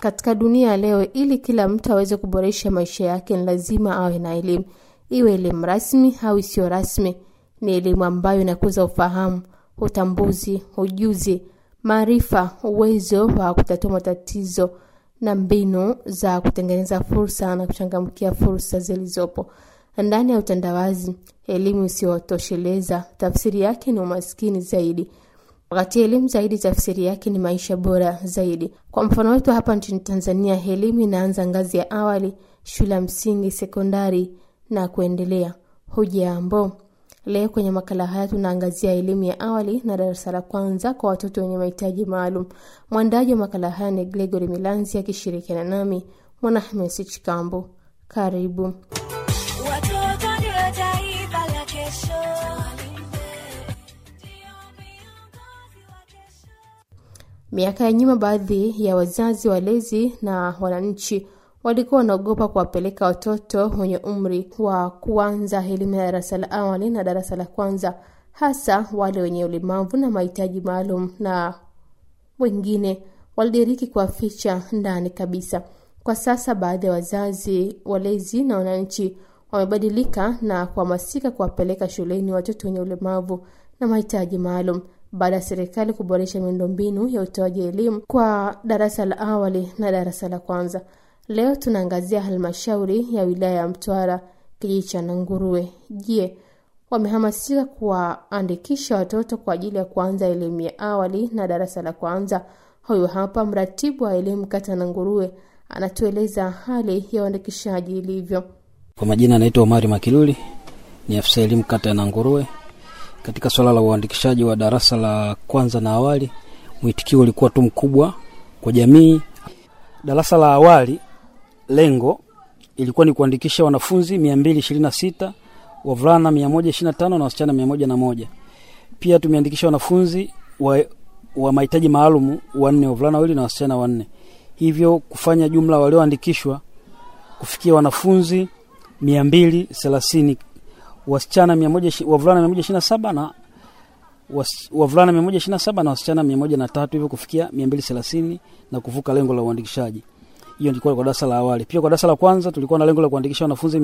Katika dunia ya leo, ili kila mtu aweze kuboresha maisha yake, ni lazima awe na elimu, iwe elimu rasmi au isiyo rasmi. Ni elimu ambayo inakuza ufahamu, utambuzi, ujuzi, maarifa, uwezo wa kutatua matatizo na mbinu za kutengeneza fursa na kuchangamkia fursa zilizopo ndani ya utandawazi. Elimu isiyotosheleza tafsiri yake ni umaskini zaidi, wakati elimu zaidi tafsiri yake ni maisha bora zaidi. Kwa mfano wetu hapa nchini Tanzania, elimu inaanza ngazi ya awali, shule ya msingi, sekondari na kuendelea. Hujambo, leo kwenye makala haya tunaangazia elimu ya awali na darasa la kwanza kwa watoto wenye mahitaji maalum. Mwandaji wa makala haya ni Gregory Milanzi akishirikiana nami Mwanahamisi Chikambo. Karibu. Watoto ndio taifa la kesho. Miaka ya nyuma, baadhi ya wazazi, walezi na wananchi walikuwa wanaogopa kuwapeleka watoto wenye umri wa kuanza elimu ya darasa la awali na darasa la kwanza, hasa wale wenye ulemavu na mahitaji maalum, na wengine walidiriki kuwaficha ndani kabisa. Kwa sasa baadhi ya wazazi, walezi na wananchi wamebadilika na kuhamasika kuwapeleka shuleni watoto wenye ulemavu na mahitaji maalum baada ya serikali kuboresha miundombinu ya utoaji elimu kwa darasa la awali na darasa la kwanza. Leo tunaangazia halmashauri ya wilaya ya Mtwara, kijiji cha Nanguruwe. Je, wamehamasika kuwaandikisha watoto kwa ajili ya kuanza elimu ya awali na darasa la kwanza? Huyu hapa mratibu wa elimu kata Nanguruwe anatueleza hali ya uandikishaji ilivyo. Kwa majina anaitwa Omari Makiluli, ni afisa elimu kata ya Nanguruwe. Katika swala la uandikishaji wa darasa la kwanza na awali, mwitikio ulikuwa tu mkubwa kwa jamii. Darasa la awali, lengo ilikuwa ni kuandikisha wanafunzi 226 wavulana 125 na wasichana 101. Pia tumeandikisha wanafunzi wa, wa mahitaji maalumu wanne, wavulana wawili na wasichana wanne, hivyo kufanya jumla walioandikishwa kufikia wanafunzi 230 wasichana 100 wavulana 127 na was, wavulana 127 na wasichana 103 hivyo kufikia 230 na kuvuka lengo la uandikishaji. Hiyo ilikuwa kwa darasa la awali. Pia kwa darasa la kwanza tulikuwa na lengo la kuandikisha wanafunzi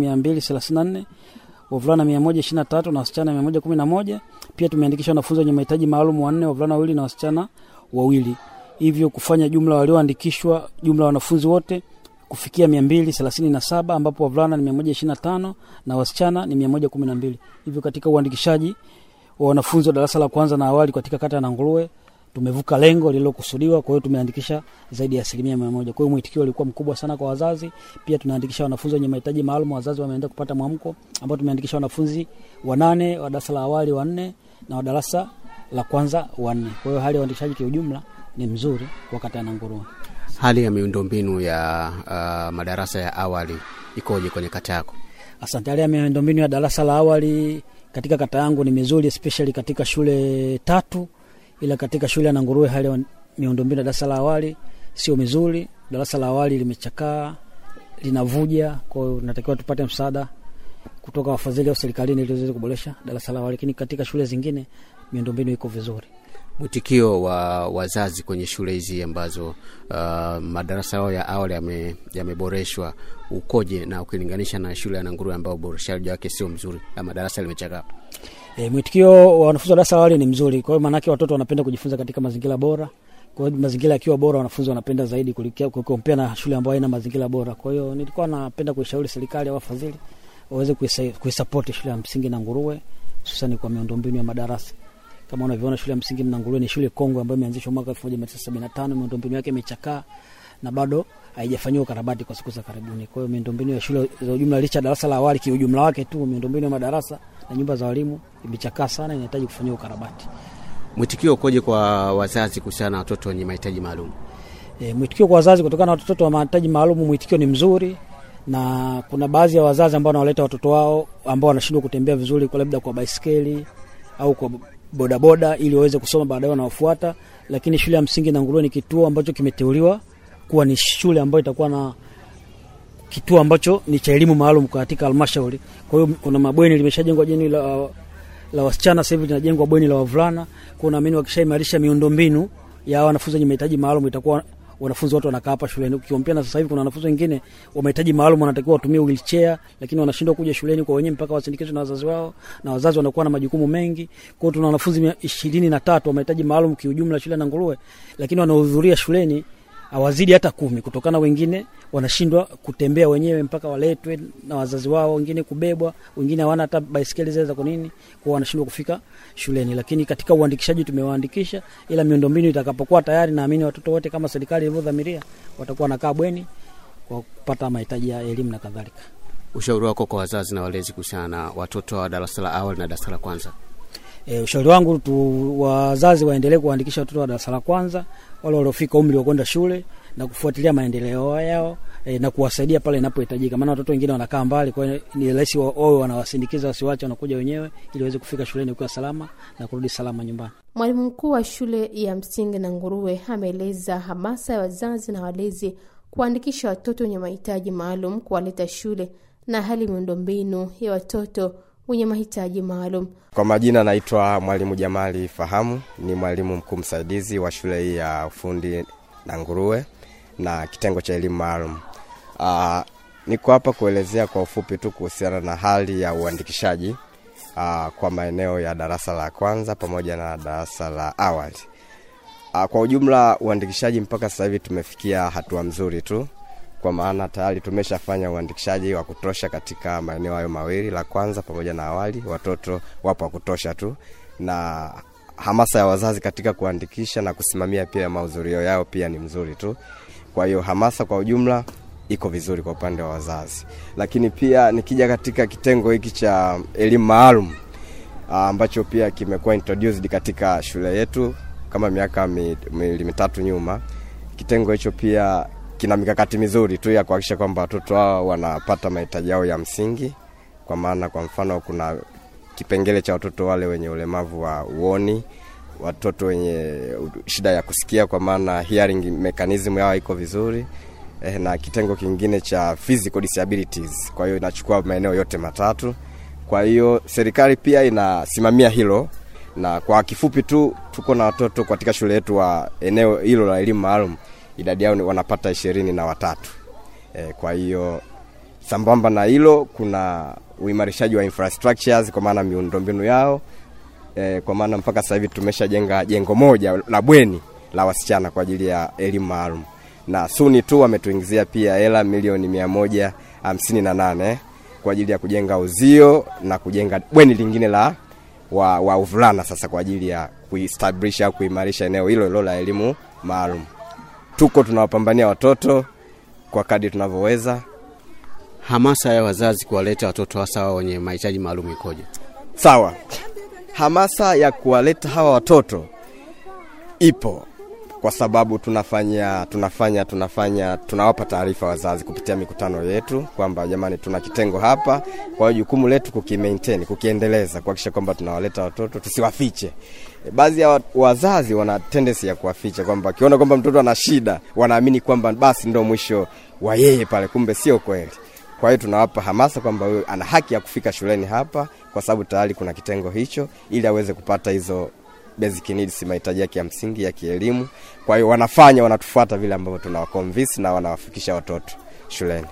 234 wavulana 123 na wasichana 111. Pia tumeandikisha wanafunzi wenye mahitaji maalum wanne, wavulana wawili na wasichana wawili, hivyo kufanya jumla walioandikishwa jumla wanafunzi wote kufikia mia mbili thelathini na saba ambapo wavulana ni mia moja ishirini na tano na wasichana ni mia moja kumi na mbili hivyo katika uandikishaji wa wanafunzi wa darasa la kwanza na awali katika kata ya Nanguruwe tumevuka lengo lililokusudiwa. Kwa hiyo tumeandikisha zaidi ya asilimia mia moja. Kwa hiyo mwitikio ulikuwa mkubwa sana kwa wazazi. Pia tunaandikisha wanafunzi wenye mahitaji maalum, wazazi wameenda kupata mwamko, ambao tumeandikisha wanafunzi wanane wa darasa la awali wanne na wa darasa la kwanza wanne. Kwa hiyo hali ya uandikishaji kiujumla ni mzuri kwa kata ya Nanguruwe. Hali ya miundombinu ya uh, madarasa ya awali ikoje kwenye kata yako? Asante. Hali ya miundombinu ya darasa la awali katika kata yangu ni mizuri, especially katika shule tatu, ila katika shule ya Nanguruwe hali ya miundombinu ya darasa la awali sio mizuri. Darasa la awali limechakaa, linavuja, kwa hiyo natakiwa tupate msaada kutoka wafadhili au serikalini ili tuweze kuboresha darasa la awali, lakini katika shule zingine miundombinu iko vizuri. Mwitikio wa wazazi kwenye shule hizi ambazo uh, madarasa yao ya awali yameboreshwa yame ukoje, na ukilinganisha na shule ya Nanguruwe ambao uboreshaji wake sio mzuri na madarasa limechakaa? E, mwitikio wa wanafunzi wa darasa la awali ni mzuri. Kwa hiyo maanake watoto wanapenda kujifunza katika mazingira bora. Kwa hiyo mazingira yakiwa bora, wanafunzi wanapenda zaidi kukompea na shule ambayo haina mazingira bora. Kwa hiyo nilikuwa napenda kuishauri serikali au wafadhili waweze kuisapoti shule ya msingi Nanguruwe, hususani kwa miundombinu ya madarasa kama unavyoona shule ya msingi Mnanguruwe ni shule kongwe ambayo imeanzishwa mwaka 1975. Miundombinu yake imechakaa na bado haijafanyiwa ukarabati kwa siku za karibuni. Kwa hiyo miundombinu ya shule za ujumla, licha darasa la awali kiujumla wake tu, miundombinu ya madarasa na nyumba za walimu imechakaa sana, inahitaji kufanyiwa ukarabati. Mwitikio ukoje kwa wazazi kuhusiana na watoto wenye mahitaji maalum? E, mwitikio kwa wazazi kutokana na watoto wa mahitaji maalum, mwitikio ni mzuri na kuna baadhi ya wazazi ambao wanawaleta watoto wao ambao wanashindwa kutembea vizuri, kwa labda kwa baiskeli au kwa bodaboda ili waweze kusoma baadaye wanaofuata. Lakini shule ya msingi Nanguruwe ni kituo ambacho kimeteuliwa kuwa ni shule ambayo itakuwa na kituo ambacho ni cha elimu maalum katika halmashauri. Kwa hiyo kuna mabweni, limeshajengwa jeni la, la wasichana, sasa hivi linajengwa bweni la wavulana. Kwa naamini wakishaimarisha miundombinu ya wanafunzi wenye mahitaji maalum itakuwa wanafunzi wote wanakaa hapa shuleni. Ukiompea na sasa hivi kuna wanafunzi wengine wa mahitaji maalum wanatakiwa watumie wheelchair, lakini wanashindwa kuja shuleni kwa wenyewe mpaka wasindikizwe na wazazi wao, na wazazi wanakuwa na majukumu mengi. Kwa hiyo tuna wanafunzi mia- ishirini na tatu wa mahitaji maalum kiujumla shule ya Nanguruwe, lakini wanaohudhuria shuleni hawazidi hata kumi kutokana wengine wanashindwa kutembea wenyewe mpaka waletwe na wazazi wao, wengine kubebwa, wengine hawana hata baiskeli zile za kunini, kwa wanashindwa kufika shuleni. Lakini katika uandikishaji tumewaandikisha, ila miundombinu itakapokuwa tayari, naamini watoto wote kama serikali ilivyodhamiria watakuwa wanakaa bweni kwa kupata mahitaji ya elimu na kadhalika. Ushauri wako kwa wazazi na walezi kuhusiana na watoto wa darasa la awali na darasa la kwanza? E, ushauri wangu tu wazazi waendelee kuwaandikisha watoto wa darasa la kwanza wale waliofika umri wa kwenda shule na kufuatilia maendeleo yao e, na kuwasaidia pale inapohitajika, maana watoto wengine wanakaa mbali, kwa hiyo ni rahisi wa- wawe wanawasindikiza, wasiwache wanakuja wenyewe, ili waweze kufika shuleni ukiwa salama na kurudi salama nyumbani. Mwalimu mkuu wa shule ya msingi na Nguruwe ameeleza hamasa ya wazazi na walezi kuwaandikisha watoto wenye mahitaji maalum kuwaleta shule na hali miundombinu ya watoto wenye mahitaji maalum. Kwa majina naitwa Mwalimu Jamali Fahamu, ni mwalimu mkuu msaidizi wa shule hii ya ufundi na Nguruwe na kitengo cha elimu maalum. Ah, Niko hapa kuelezea kwa ufupi tu kuhusiana na hali ya uandikishaji ah, kwa maeneo ya darasa la kwanza pamoja na darasa la awali. Ah, Kwa ujumla uandikishaji mpaka sasa hivi tumefikia hatua mzuri tu, kwa maana tayari tumeshafanya uandikishaji wa kutosha katika maeneo hayo mawili, la kwanza pamoja na awali. Watoto wapo wa kutosha tu, na hamasa ya wazazi katika kuandikisha na kusimamia pia mahudhurio yao pia ni mzuri tu. Kwa hiyo hamasa kwa ujumla iko vizuri kwa upande wa wazazi, lakini pia nikija katika kitengo hiki cha elimu maalum ah, ambacho pia kimekuwa introduced katika shule yetu kama miaka mi- miwili mitatu nyuma. Kitengo hicho pia kina mikakati mizuri tu ya kuhakikisha kwamba watoto hao wanapata mahitaji yao ya msingi, kwa maana kwa mfano kuna kipengele cha watoto wale wenye ulemavu wa uoni, watoto wenye shida ya kusikia, kwa maana hearing mechanism yao iko vizuri eh, na kitengo kingine cha physical disabilities. Kwa hiyo inachukua maeneo yote matatu. Kwa hiyo serikali pia inasimamia hilo, na kwa kifupi tu tuko na watoto katika shule yetu wa eneo hilo la elimu maalum, idadi yao ni wanapata ishirini na watatu. E, kwa hiyo sambamba na hilo kuna uimarishaji wa infrastructures kwa maana miundombinu yao e, kwa maana mpaka sasa hivi tumeshajenga jengo moja la bweni la wasichana kwa ajili ya elimu maalum na suni tu wametuingizia pia hela milioni mia moja hamsini na nane kwa ajili ya kujenga uzio na kujenga bweni lingine la wa, wa uvulana sasa kwa ajili ya kuestablish au kuimarisha eneo hilo hilo la elimu maalum. Tuko tunawapambania watoto kwa kadri tunavyoweza. Hamasa ya wazazi kuwaleta watoto hasa hao wenye mahitaji maalum ikoje? Sawa, hamasa ya kuwaleta hawa watoto ipo kwa sababu tunafanya tunafanya tunafanya tunawapa taarifa wazazi kupitia mikutano yetu kwamba jamani, tuna kitengo hapa. Kwa hiyo jukumu letu kukimaintain, kukiendeleza, kuhakikisha kwamba tunawaleta watoto, tusiwafiche. E, Baadhi ya wa- wazazi wana tendency ya kuwaficha kwamba akiona kwamba mtoto ana shida, wanaamini kwamba basi ndo mwisho wa yeye pale, kumbe sio kweli. Kwa hiyo tunawapa hamasa kwamba huyo ana haki ya kufika shuleni hapa, kwa sababu tayari kuna kitengo hicho, ili aweze kupata hizo basic needs, mahitaji yake ya msingi ya kielimu. Kwa hiyo wanafanya, wanatufuata vile ambavyo tunawaconvince na wanawafikisha watoto shuleni.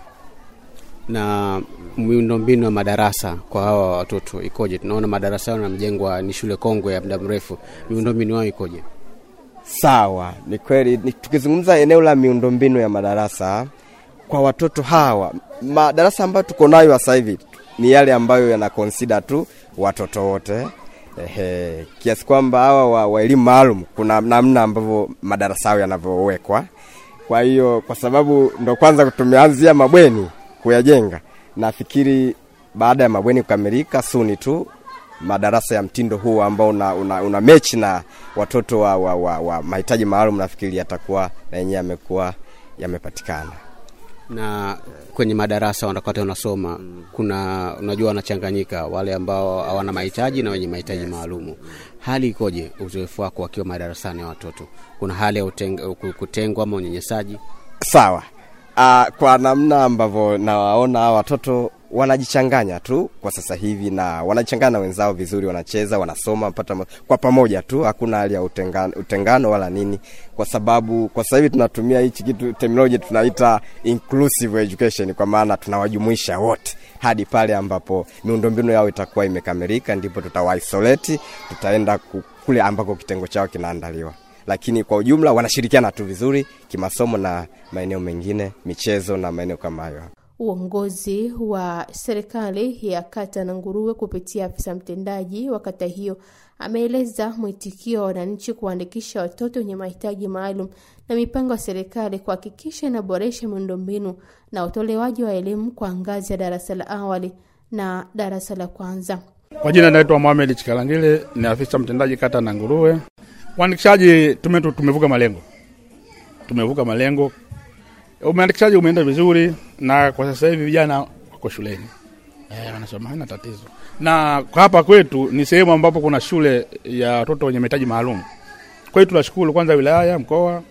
Na miundombinu ya madarasa kwa hawa watoto ikoje? Tunaona madarasa yao yanamjengwa, ni shule kongwe ya muda mrefu, miundombinu yao ikoje? Sawa, ni kweli. Ni- Tukizungumza eneo la miundombinu ya madarasa kwa watoto hawa, madarasa ambayo tuko nayo sasa hivi ni yale ambayo yana consider tu watoto wote ehe, kiasi kwamba hawa wa, wa elimu maalum kuna namna ambavyo madarasa yao yanavyowekwa. Kwa hiyo kwa sababu ndo kwanza tumeanzia mabweni kuyajenga, nafikiri baada ya mabweni kukamilika suni tu madarasa ya mtindo huu ambao una, una, una mechi na watoto wa, wa, wa, wa mahitaji maalum nafikiri yatakuwa na yenyewe yamekuwa yamepatikana. na kwenye madarasa wanakata unasoma kuna unajua wanachanganyika wale ambao hawana mahitaji na wenye mahitaji maalumu hali ikoje uzoefu wako wakiwa madarasani ya watoto kuna hali ya uteng- ku- kutengwa ama unyenyesaji Sawa. Uh, kwa namna ambavyo nawaona hawa watoto wanajichanganya tu kwa sasa hivi na wanajichanganya na wenzao vizuri wanacheza wanasoma pata ma- kwa pamoja tu hakuna hali ya utengano, utengano wala nini kwa sababu kwa sasa hivi tunatumia hichi kitu terminology tunaita inclusive education kwa maana tunawajumuisha wote hadi pale ambapo miundombinu yao itakuwa imekamilika ndipo tutawaisoleti tutaenda ku- kule ambako kitengo chao kinaandaliwa lakini kwa ujumla wanashirikiana tu vizuri kimasomo na maeneo mengine michezo na maeneo kama hayo Uongozi wa serikali ya kata na Nguruwe kupitia afisa mtendaji wa kata hiyo ameeleza mwitikio wa wananchi kuwaandikisha watoto wenye mahitaji maalum na mipango ya serikali kuhakikisha inaboresha miundombinu na utolewaji wa elimu kwa ngazi ya darasa la awali na darasa la kwanza. Kwa jina naitwa Mohamed Chikalangile, ni afisa mtendaji kata na Nguruwe. Uandikishaji tume, tumevuka malengo, tumevuka malengo. Umeandikishaji umeenda vizuri, na kwa sasa hivi vijana wako shuleni eh, wanasoma, haina tatizo. Na kwa hapa kwetu ni sehemu ambapo kuna shule ya watoto wenye mahitaji maalum. Kwa hiyo tunashukuru kwanza wilaya, mkoa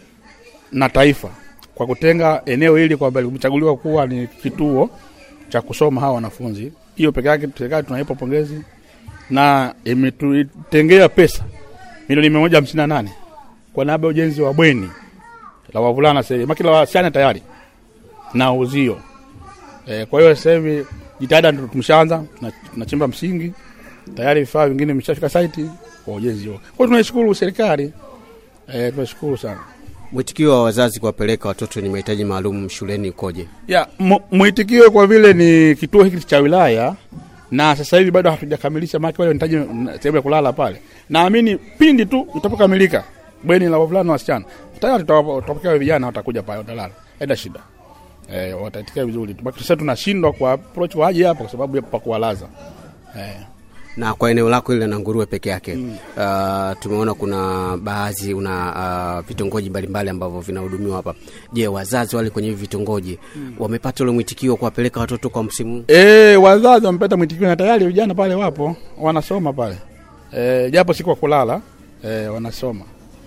na taifa kwa kutenga eneo hili kwamba limechaguliwa kuwa ni kituo cha kusoma hawa wanafunzi. Hiyo peke yake serikali tunaipa pongezi na imetutengea pesa milioni mia moja hamsini na nane kwa niaba ya ujenzi wa bweni la wavulana sasa hivi, maki la wasichana tayari na uzio e, kwa hiyo sasa hivi jitihada ndo tumeshaanza, tuna- tunachimba msingi tayari, vifaa vingine vimeshafika site kwa ujenzi huo. Kwa hiyo tunaishukuru serikali e, tunashukuru sana. Mwitikio wa wazazi kuwapeleka watoto wenye mahitaji maalum shuleni ukoje? ya mu- mwitikio kwa vile ni kituo hiki cha wilaya na sasa hivi bado hatujakamilisha maki wale wanahitaji mm, sehemu ya kulala pale. Naamini pindi tu itapokamilika bweni la wavulana na wasichana tayari tutawapa- tutapokea vijana watakuja pale watalala, haina shida eh, wataitikia vizuri. Tubaki sasa tunashindwa kwa approach waje hapa kwa sababu ya pa kuwalaza eh. na kwa eneo lako ile na nguruwe peke yake mm. uh, tumeona kuna baadhi una uh, vitongoji mbalimbali ambavyo vinahudumiwa hapa je wazazi wale kwenye hivi vitongoji mm. wamepata ule mwitikio wa kuwapeleka watoto kwa msimu huu? E, wazazi wamepata mwitikio na tayari vijana pale wapo wanasoma pale e, japo si kwa kulala e, wanasoma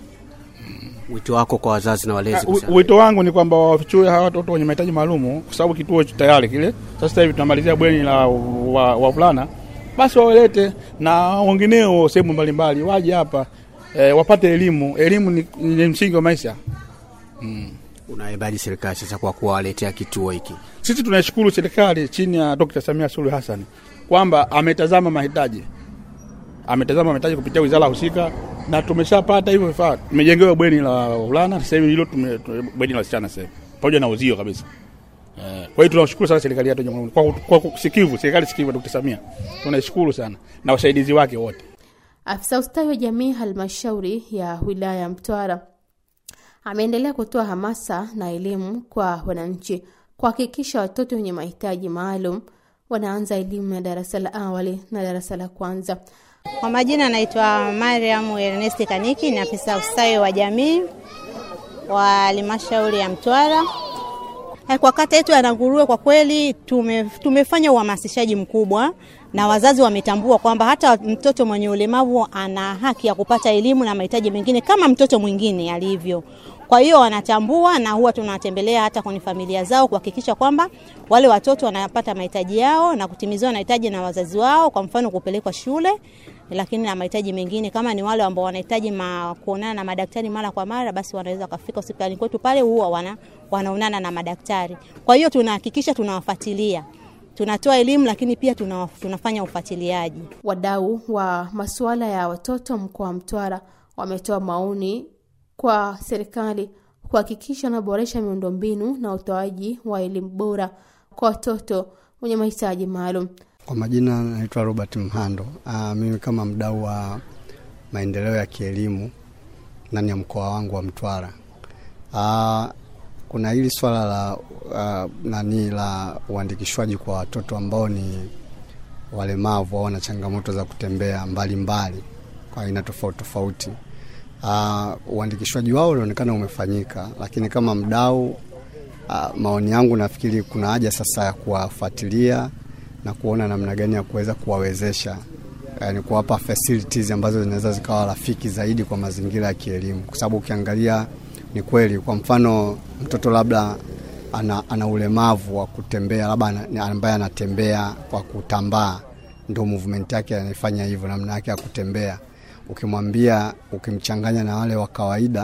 wito wako kwa wazazi na walezi Ah, kuhusiana- wi- Wito wangu ni kwamba wafichue hawa watoto wenye mahitaji maalumu, kwa sababu kituo ch- tayari kile sasa hivi tunamalizia bweni la wa- wavulana, basi wawalete na wengineo sehemu mbalimbali waje hapa e, wapate elimu. Elimu ni, ni msingi wa maisha. unaebaji serikali sasa kwa kuwaletea kituo hiki Sisi tunaishukuru serikali chini ya Dr. Samia Suluhu Hassan kwamba ametazama mahitaji, ametazama mahitaji kupitia wizara husika, na tumeshapata hivyo vifaa. Tumejengewa bweni la wavulana sasa hivi, hilo tume- tume- bweni la wasichana sasa hivi pamoja na uzio kabisa. Eh, Kwa hiyo tunashukuru sana serikali yetu ya Jamhuri kwa, kwa, kwa sikivu, serikali sikivu ya Dr. Samia tunaishukuru sana na wasaidizi wake wote. Afisa ustawi wa jamii halmashauri ya wilaya ya Mtwara ameendelea kutoa hamasa na elimu kwa wananchi kuhakikisha watoto wenye mahitaji maalum wanaanza elimu ya darasa la awali na darasa la kwanza. Kwa majina naitwa Mariam Ernest Kaniki, ni afisa ustawi wa jamii wa halmashauri ya Mtwara. Eh, Kwa kata yetu ya Nanguruwe kwa kweli tume, tumefanya uhamasishaji mkubwa na wazazi wametambua kwamba hata mtoto mwenye ulemavu ana haki ya kupata elimu na mahitaji mengine kama mtoto mwingine alivyo. Kwa hiyo wanatambua na huwa tunawatembelea hata kwenye familia zao kuhakikisha kwamba wale watoto wanapata mahitaji yao na kutimiziwa mahitaji na wazazi wao, kwa mfano kupelekwa shule, lakini na mahitaji mengine kama ni wale ambao wanahitaji ma, kuonana na madaktari mara kwa mara, basi wanaweza wakafika hospitalini kwetu pale, huwa wana, wanaonana na madaktari. Kwa hiyo tunahakikisha tunawafuatilia, tunatoa elimu, lakini pia tuna, tunafanya ufuatiliaji. Wadau wa masuala ya watoto mkoa wa Mtwara wametoa maoni kwa serikali kuhakikisha wanaboresha miundombinu na utoaji wa elimu bora kwa watoto wenye mahitaji maalum. Kwa majina naitwa Robert Mhando. Aa, mimi kama mdau wa maendeleo ya kielimu ndani ya mkoa wangu wa Mtwara. Aa, kuna hili swala la uh, nani la uandikishwaji kwa watoto ambao ni walemavu au na changamoto za kutembea mbalimbali mbali, kwa aina tofauti tofauti. Uh, uandikishwaji wao unaonekana umefanyika, lakini kama mdau uh, maoni yangu nafikiri kuna haja sasa ya kuwafuatilia na kuona namna gani ya kuweza kuwawezesha yani kuwapa facilities ambazo zinaweza zikawa rafiki zaidi kwa mazingira ya kielimu, kwa sababu ukiangalia ni kweli, kwa mfano mtoto labda ana, ana ulemavu wa kutembea labda ana- ambaye anatembea kwa kutambaa ndo movement yake anaifanya hivyo namna yake ya kutembea ukimwambia ukimchanganya na wale wa kawaida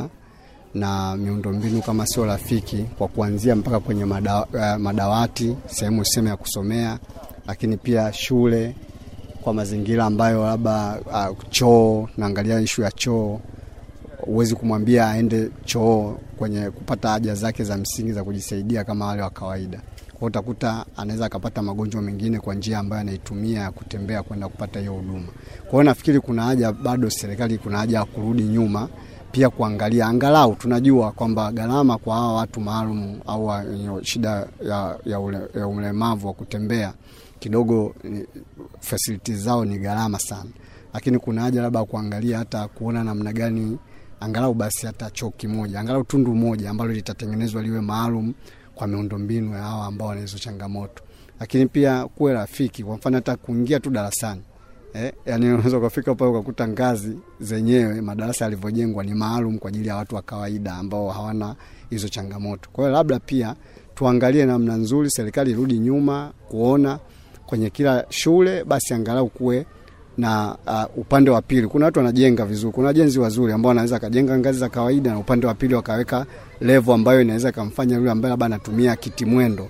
na miundombinu kama sio rafiki kwa kuanzia mpaka kwenye madawa, uh, madawati sehemu sehemu ya kusomea lakini pia shule kwa mazingira ambayo labda uh, choo naangalia ishu ya choo huwezi kumwambia aende choo kwenye kupata haja zake za msingi za kujisaidia kama wale wa kawaida kwao utakuta anaweza akapata magonjwa mengine kwa njia ambayo anaitumia ya kutembea kwenda kupata hiyo huduma kwa hiyo nafikiri kuna haja bado serikali kuna haja ya kurudi nyuma pia kuangalia angalau tunajua kwamba gharama kwa hawa watu maalum au wenye shida ya, ya, ule, ya ulemavu wa kutembea kidogo ni- facilities zao ni gharama sana lakini kuna haja labda kuangalia hata kuona namna gani angalau basi hata choo kimoja angalau tundu moja ambalo litatengenezwa liwe maalum kwa miundombinu ya hawa ambao wana hizo changamoto lakini pia kuwe rafiki kwa mfano hata kuingia tu darasani Eh, yani unaweza ukafika pale ukakuta ngazi zenyewe madarasa yalivyojengwa ni maalum kwa ajili ya watu wa kawaida ambao hawana hizo changamoto. Kwa hiyo labda pia tuangalie namna nzuri, serikali irudi nyuma kuona kwenye kila shule basi angalau kuwe na uh, upande wa pili. Kuna watu wanajenga vizuri, kuna wajenzi wazuri ambao wanaweza akajenga ngazi za kawaida na upande wa pili wakaweka level ambayo inaweza ikamfanya yule ambaye labda anatumia kiti mwendo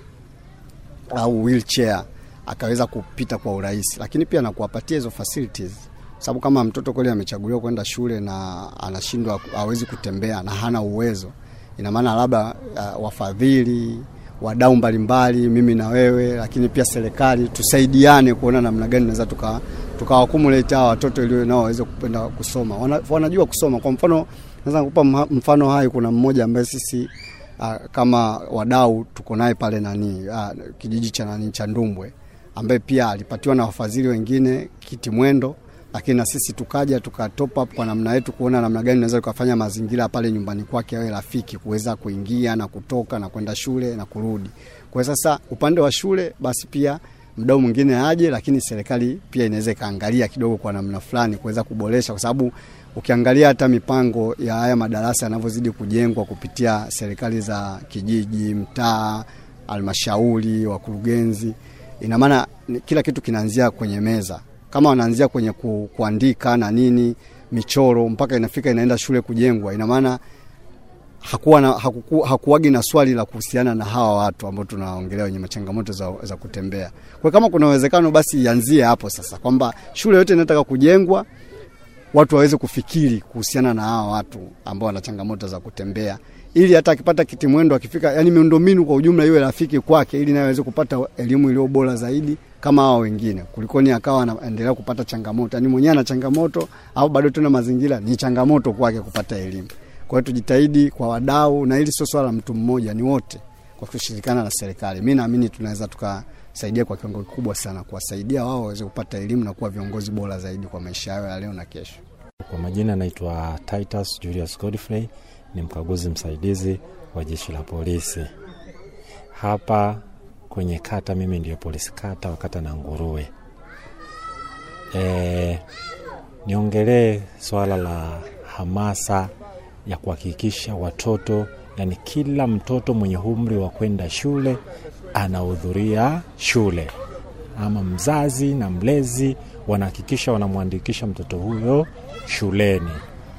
au wheelchair akaweza kupita kwa urahisi, lakini pia na kuwapatia hizo facilities, sababu kama mtoto kweli amechaguliwa kwenda shule na anashindwa, hawezi kutembea na hana uwezo, ina maana labda uh, wafadhili wadau mbalimbali, mimi na wewe, lakini pia serikali tusaidiane kuona namna gani naweza tuka tukawakumulate hawa watoto ili nao waweze kupenda kusoma. Wana, wanajua kusoma. Kwa mfano naweza kukupa mha- mfano hai, kuna mmoja ambaye sisi uh, kama wadau tuko naye pale nani uh, kijiji cha nani cha Ndumbwe ambaye pia alipatiwa na wafadhili wengine kiti mwendo, lakini na sisi tukaja tuka top up kwa namna yetu kuona namna gani naweza tukafanya mazingira pale nyumbani kwake yawe rafiki kuweza kuingia na kutoka na kwenda shule na kurudi. Kwa hiyo sasa upande wa shule basi pia mdau mwingine aje, lakini serikali pia inaweza ikaangalia kidogo kwa namna fulani kuweza kuboresha, kwa sababu ukiangalia hata mipango ya haya madarasa yanavyozidi kujengwa kupitia serikali za kijiji, mtaa, halmashauri, wakurugenzi, ina maana ni- kila kitu kinaanzia kwenye meza. Kama wanaanzia kwenye ku, kuandika na nini michoro mpaka inafika inaenda shule kujengwa, ina maana hakuwa na, hakuku, hakuwagi na swali la kuhusiana na hawa watu ambao tunaongelea wenye changamoto za, za kutembea. Kwa kama kuna uwezekano basi ianzie hapo sasa, kwamba shule yote inataka kujengwa watu waweze kufikiri kuhusiana na hawa watu ambao wana changamoto za kutembea, ili hata akipata kiti mwendo akifika, yani miundombinu kwa ujumla iwe rafiki kwake, ili naye aweze kupata elimu iliyo bora zaidi kama hawa wengine, kulikoni akawa anaendelea kupata changamoto, yani mwenyewe ana changamoto au bado tena mazingira ni changamoto kwake kupata elimu. Kwa hiyo tujitahidi kwa wadau, na hili sio swala la mtu mmoja, ni wote kwa kushirikiana na serikali. Mi naamini tunaweza tukasaidia kwa kiwango kikubwa sana, kuwasaidia wao waweze kupata elimu na kuwa viongozi bora zaidi kwa maisha yao ya leo na kesho. Kwa majina naitwa Titus Julius Godfrey, ni mkaguzi msaidizi wa jeshi la polisi hapa kwenye kata. Mimi ndio polisi kata wa kata na Nguruwe. E, niongelee swala la hamasa ya kuhakikisha watoto, yani kila mtoto mwenye umri wa kwenda shule anahudhuria shule, ama mzazi na mlezi wanahakikisha wanamwandikisha mtoto huyo shuleni.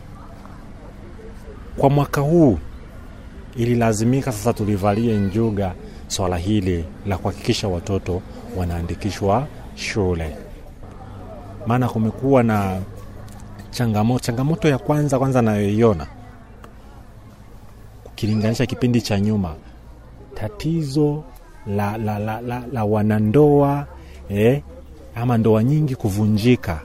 Kwa mwaka huu ililazimika sasa tulivalie njuga swala hili la kuhakikisha watoto wanaandikishwa shule, maana kumekuwa na changamoto. Changamoto ya kwanza kwanza nayoiona ukilinganisha kipindi cha nyuma, tatizo la, la, la, la, la wanandoa eh, ama ndoa nyingi kuvunjika.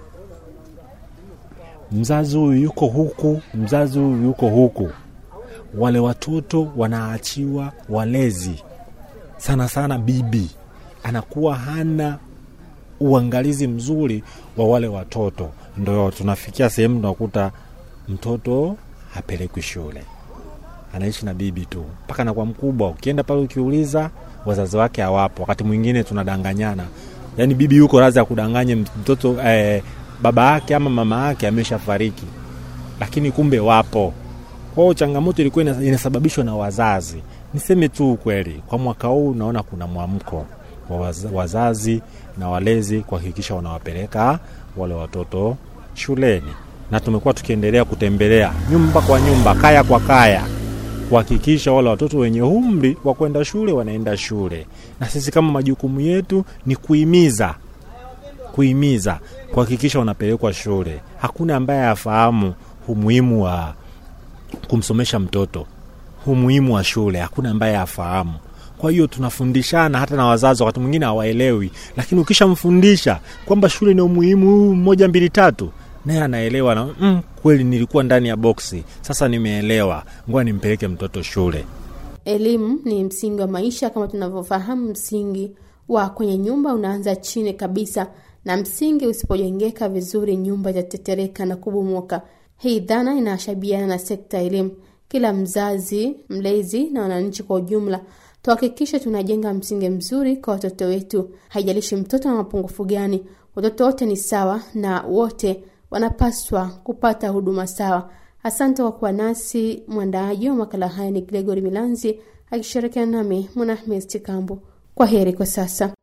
Mzazi huyu yuko huku, mzazi huyu yuko huku, wale watoto wanaachiwa walezi, sana sana bibi anakuwa hana uangalizi mzuri wa wale watoto, ndo tunafikia sehemu tunakuta mtoto hapelekwi shule, anaishi na bibi tu mpaka anakuwa mkubwa. Ukienda pale ukiuliza, wazazi wake hawapo. Wakati mwingine tunadanganyana, yaani bibi yuko radhi ya kudanganye mtoto eh, baba yake ama mama yake ameshafariki, lakini kumbe wapo. Kwa hiyo changamoto ilikuwa ina- inasababishwa na wazazi Niseme tu ukweli, kwa mwaka huu naona kuna mwamko wa waz- wazazi na walezi kuhakikisha wanawapeleka wale watoto shuleni, na tumekuwa tukiendelea kutembelea nyumba kwa nyumba, kaya kwa kaya, kuhakikisha wale watoto wenye umri wa kwenda shule wanaenda shule, na sisi kama majukumu yetu ni kuhimiza kuhimiza kuhakikisha wanapelekwa shule. Hakuna ambaye afahamu umuhimu wa kumsomesha mtoto, umuhimu wa shule, hakuna ambaye afahamu. Kwa hiyo tunafundishana, hata na wazazi wakati mwingine hawaelewi, lakini ukishamfundisha kwamba shule ni umuhimu huu moja mbili tatu, naye anaelewa na mm, kweli nilikuwa ndani ya boksi, sasa nimeelewa, ngoja nimpeleke mtoto shule. Elimu ni msingi wa maisha kama tunavyofahamu. Msingi wa kwenye nyumba unaanza chini kabisa, na msingi usipojengeka vizuri, nyumba itatetereka na kubomoka. Hii dhana inashabiana na sekta ya elimu. Kila mzazi, mlezi na wananchi kwa ujumla tuhakikishe tunajenga msingi mzuri kwa watoto wetu. Haijalishi mtoto na mapungufu gani, watoto wote ni sawa na wote wanapaswa kupata huduma sawa. Asante kwa kuwa nasi. Mwandaaji wa makala haya ni Gregory Milanzi akishirikiana nami Mwanahmes Chikambo. Kwa heri kwa sasa.